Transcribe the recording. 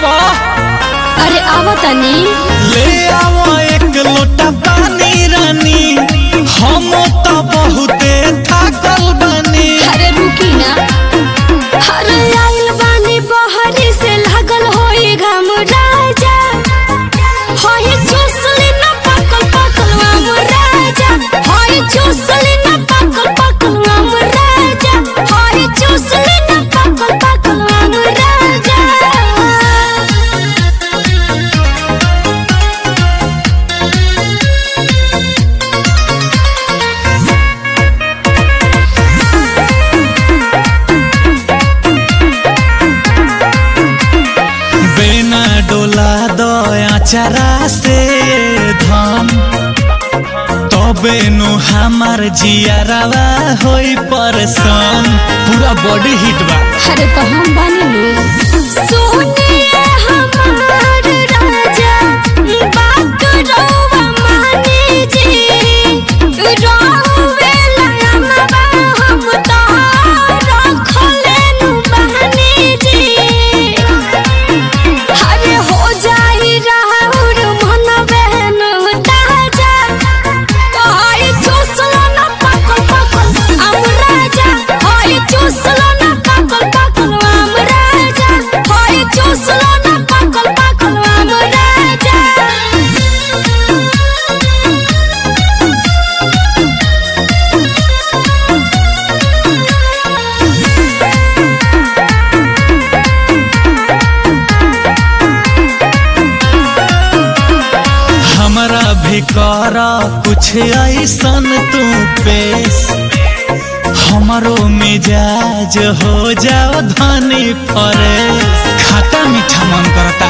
आवा अरे आवा तनी ले आवा एक लोटा पानी रानी हम तो बहुते थाकल बनी अरे रुकी ना अरे आइल बानी बहरी से लागल होई घम राजा होई चूसली ना पकल पकल आम राजा होई चूसली ना पकल पकल आम राजा होई चूसली ना पकल पकल आम राजा बिना डोला दया चरा से धन तबे नु हमार जियारवा होई परसन पूरा बॉडी हिट बा अरे तो हम बनी लो सोनिए हमार राजा बात रोवा मानी जी रोवे लयनवा हम तो रखले नु बहनी जी अरे हो जाई राहुर मन बहन ताजा हाय चूसलो ना पकल पकल आम राजा हाय चूसलो ना पकल पकल आम राजा हाय चूसलो ना पकल पकल आम राजा हमरा भी कर कुछ ऐसन तू पेश हमरो मिजाज हो जाओ धनी फरेश खट्टा मीठा मन करता